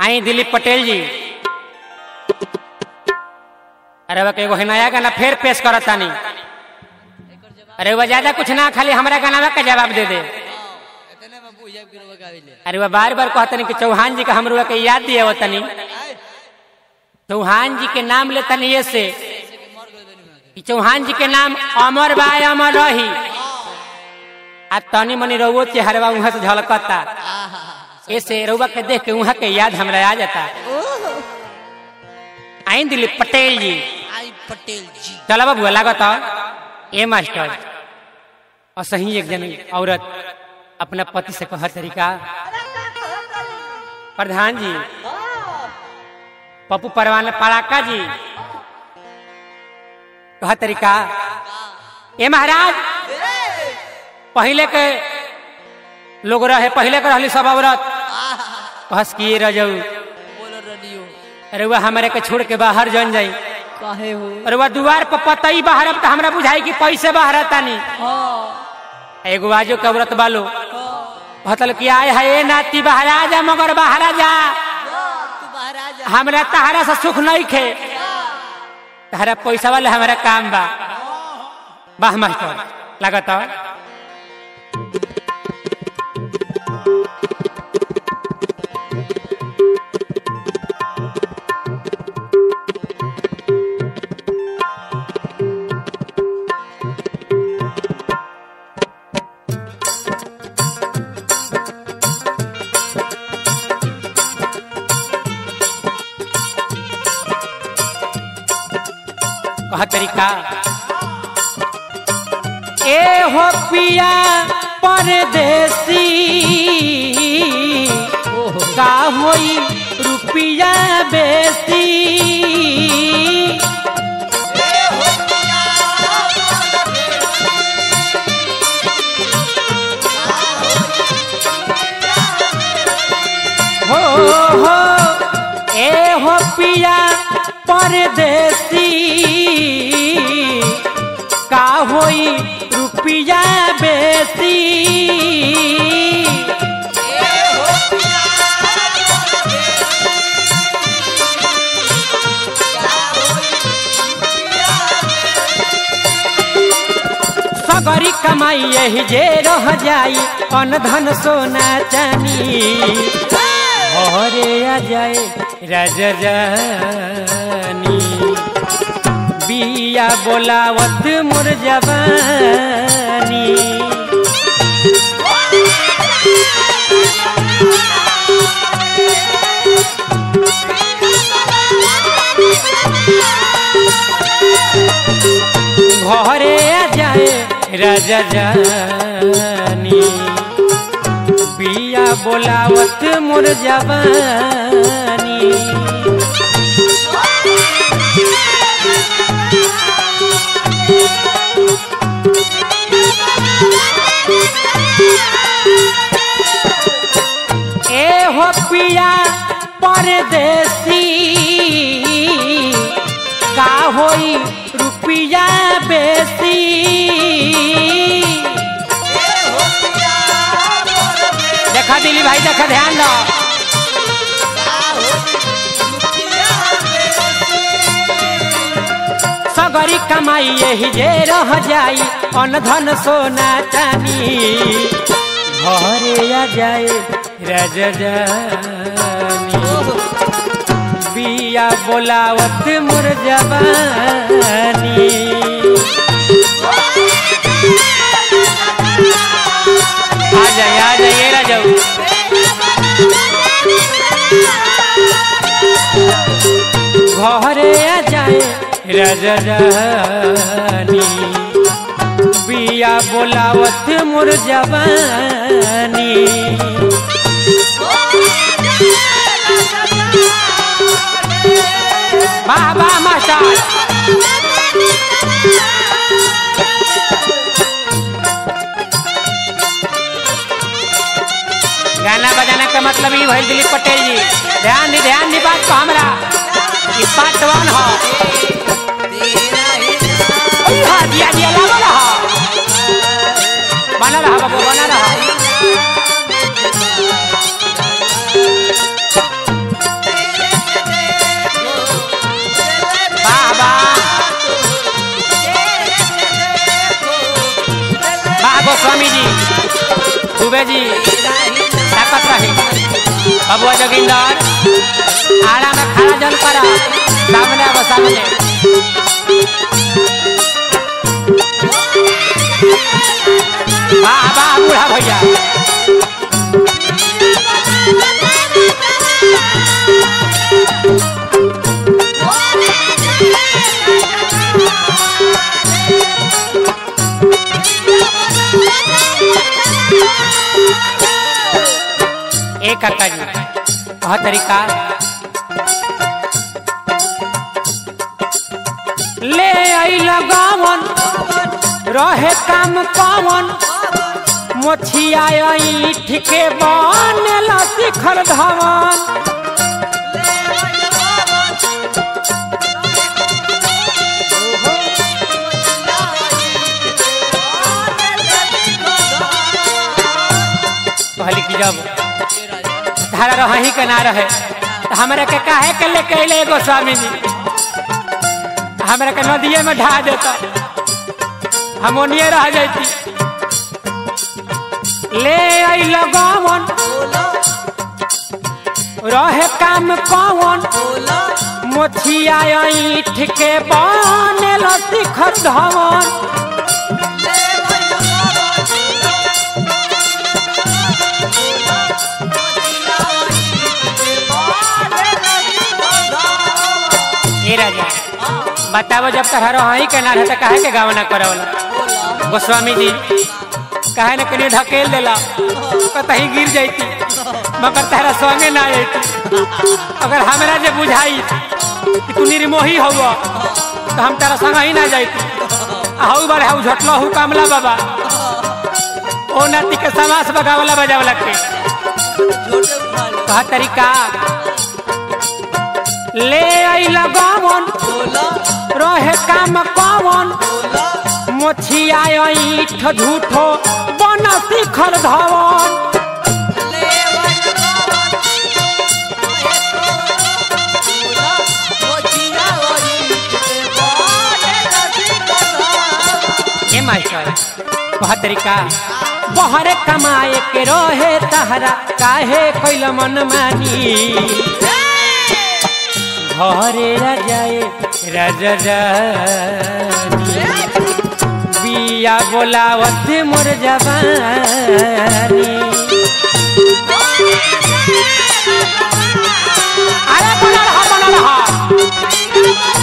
आई दिलीप पटेल जी अरे वह एगो नया गाना फिर पेश करत तानी अरे वह ज्यादा कुछ ना खाली हमारा गाना का जवाब दे दे इतने में पूछब कि रोवा गाविले अरे वह बार बार कहतनी कि चौहान जी का हमरो के याद दिए वतनी चौहान जी के नाम ले तनी ये से कि चौहान जी के नाम अमर बा अमर रही आ तनी मनी रउओ चेहरवा वहां से झलकता ऐसे रउआ के देख के वहां के याद हमरा आ जाता आई दिलीप पटेल जी आई पटेल जी चला बाबू लागत ए मास्टर और सही एक जन औरत अपना पति से कह तरीका प्रधान जी पप्पू परवाना पड़ाका जी कह तरीका ए महाराज पहले के लोग रहे पहले के रहली सब औरत कहस किए रह जाऊ बोलो रेडियो अरे वह हमारे के छोड़ के बाहर जन जाई काहे हो अरे वह दुआर पर पतई बाहर अब तो हमरा बुझाई कि पैसे बाहर तानी एगो आजो के औरत बालो भतल कि आए है ए नाती बहरा जा मगर बहरा जा तू बाहर आ जा हमरा तहरा से सुख नहीं खे तहरा पैसा वाले हमारा काम बा वाह मास्टर लागत कह तरीका ए हो पिया परदेसी का होई रुपिया बेसी हो हो ए हो पिया परदेसी का होई रुपिया बेसी सगरी कमाई यही जे रह जाई अन धन सोना चानी घरे आ जाए राजरानी बिया बोलावत मोर जवानी घरे आ जाए राजरानी बिया बोलावत मोर जवानी ए हो पिया परदेसी का होई रुपिया बेसी देखा दिली भाई देखा ध्यान दो सगरी कमाई यही जे रह जाई अन धन सोना चानी घरे आ जाए राजरानी बिया बोलावत मोर जवानी आ जाए आ जाइए राजाऊ घरे आ जाए राजरानी बिया बोलावत मोर जवानी वाह वाह मास्टर गाना बजाना का मतलब ये भइल दिलीप पटेल जी ध्यान दी ध्यान दी बात को हमरा ई पार्ट वन हो तेरा ही हाँ, दिया दिया लागो रहा बना रहा बाबू बना रहा मुखिया जी ताकत रही बबुआ जोगिंदर आड़ा में खड़ा जल कर सामने अब सामने वाह वाह बूढ़ा भैया एक काका जी वह तरीका ले आई लगावन रहे काम पावन मोछिया ईठ के बनल शिखर धवन कहली कि जब धारा रही के ना रहे तो हमरा के काहे के लेके अइले एगो स्वामी जी हमरा के नदिए में ढा देता हम ओनिए रह जाती ले आई लगावन रहे काम पावन मोछिया ईठ के बनल शिखर धवन ए राजा बताओ जब तक रही के ना रहे तो काहे के गावना करवला गोस्वामी जी काहे न कनी ढकेल देला कतही गिर जाती मगर तारा संगे ना जाती अगर हमरा जे बुझाई कि तू निर्मोही हौ तो हम तारा संग ही ना जाती हऊ बारे हऊ झटलो हऊ कामला बाबा ओ नाती के समास बगावला बजावला के कहा तरीका ले आई लगावन रहे काम पावन मोछिया ईठ झूठो बन शिखर धवन ए मास्टर कहा तरीका बहरे कमाए के रहे तहरा काहे कैल मन मानी घरे राजाए राजा रानी बिया बोलावत मोर जवानी अरे बना रहा बना रहा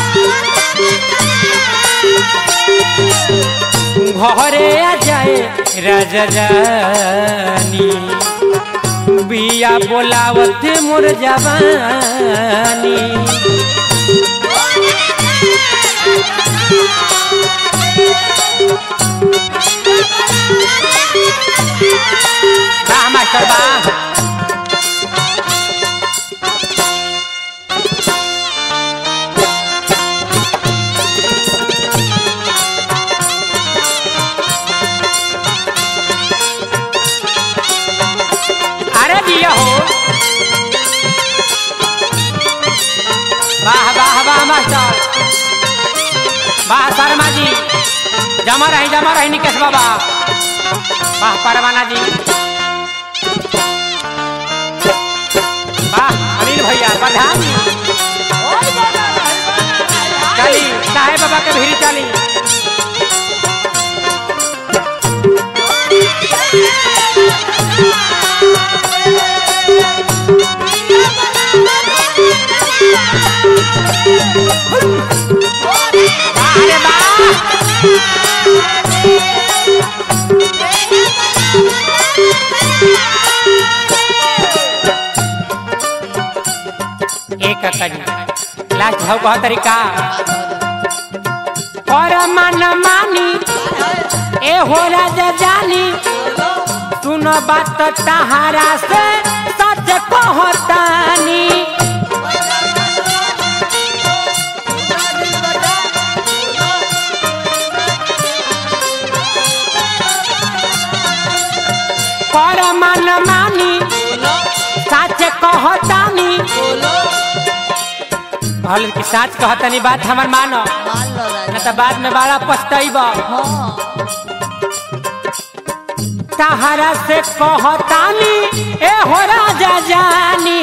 घरे आ जाए राजा रानी बिया बोलावत मोर जवानी वाह मास्टर वाह अरे दिया हो वाह वाह वाह मास्टर वाह शर्मा जी जमा रही जमा रही निकेश बाबा वाह परवाना जी वाह अनिल भैया प्रधान चली साहेब बाबा के भीड़ चली वाह रे वाह एक कजी लास्ट भाव कह तरीका पर मन मानी ए हो राजा जानी सुन बात तहारा से सच कहतानी पर मन मानी सच कहतानी कहल कि सच कहतानी बात हमर मानो न तो बाद में बड़ा पछतैब तहरा से कहतानी ए हो राजा जानी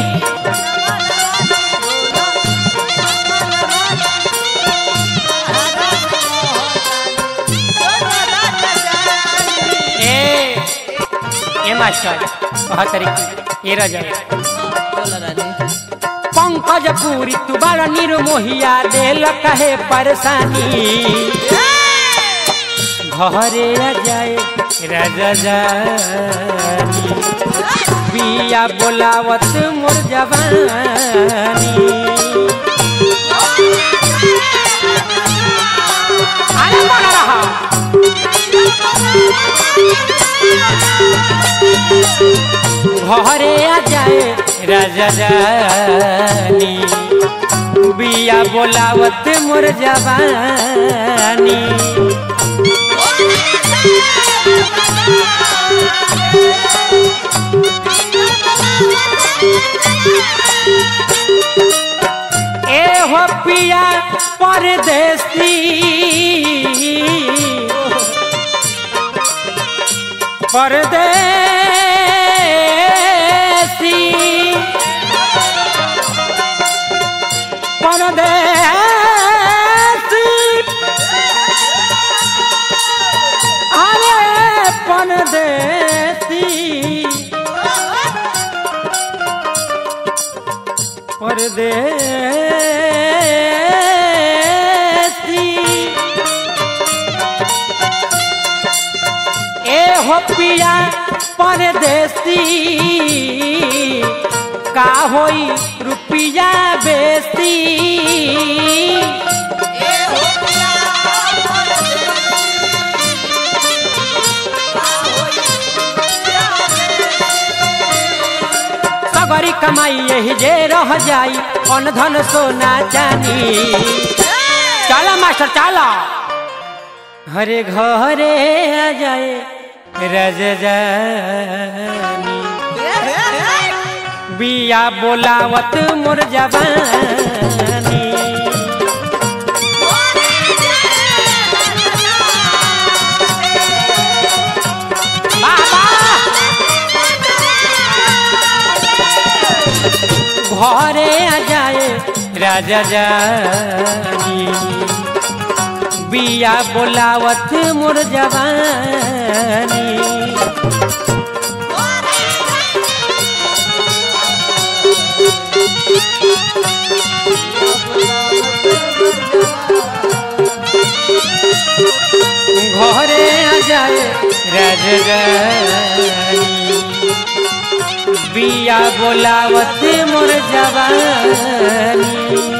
ए ए मास्टर कह तरीके ए रजा बोलो रानी पंकज पूरी तू बारा निर्मोहिया देल कहे परेशानी घरे आ जाए राजा जानी बिया बोलावत मोर जवानी अरे बना रहा घरे आ जाए राजा जानी बिया बोलावत मोर जवानी ए हो पिया परदेसी परदेसी परदेसी अरे परदेसी परदेसी ए हो पिया परदेसी का होई रुपिया बेसी सगरी कमाई यही जे रह जाई अन धन सोना चानी चला मास्टर चला हरे घरे आ जाए रजनी बिया बोलावत मोर जवानी बाबा घरे आ जाए राजा जानी बिया बोलावत मोर जवानी ঘরে যায় রাজরানী বিয়া बोलावत मोर जवानी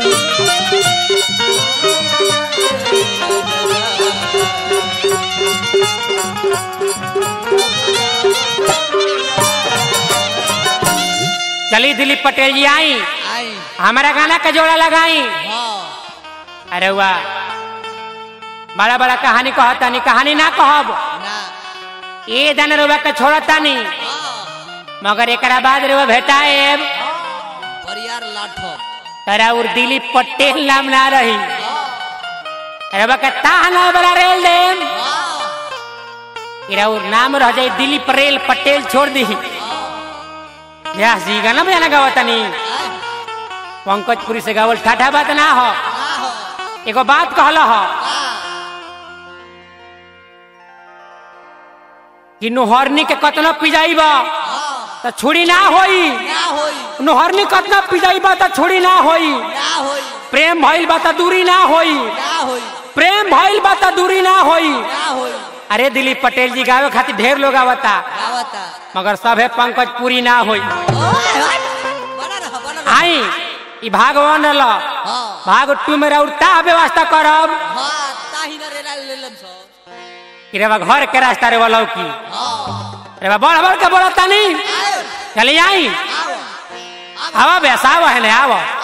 चली दिलीप पटेल जी आई आई हमारा गाना का जोड़ा लगाई हाँ अरे वाह बड़ा बड़ा कहानी कहता नहीं कहानी ना कहब ना ये दन रुआ के छोड़ता नहीं हाँ मगर एकरा बाद रुआ भेटाए परियार लाठो तरा उर दिलीप पटेल नाम ना रही हाँ रुआ के ताह ना बड़ा रेल देम हाँ इरा उर नाम रह जाए दिलीप रेल पटेल छोड़ दी व्यास जी गाना बजाना गावता नहीं आई पंकजपुरी से गावल ठाठा बात ना हो ना हो एगो बात कहला हो हाँ कि नुहरनी के कतना पिजाइब हाँ तो छुरी ना होई ना होई नुहरनी कतना पिजाइब तो छुरी ना होई ना होई प्रेम भइल बा त दूरी ना होई ना होई प्रेम भइल बा त दूरी ना होई ना होई अरे दिलीप पटेल जी गावे खातिर ढेर लोग आवता गावता मगर सभे पंकज पूरी ना होई ओए हट बना रह बना रह आई ई भागवान ल हाँ भाग टू में उठता व्यवस्था करब हाँ ताही न रेला लेलम सो कि रे बा घर के रास्ता रे वाला की हाँ रे बा बड़ बड़ के बोलता नहीं आयो चली आई आओ आवा बेसावा है ने आवा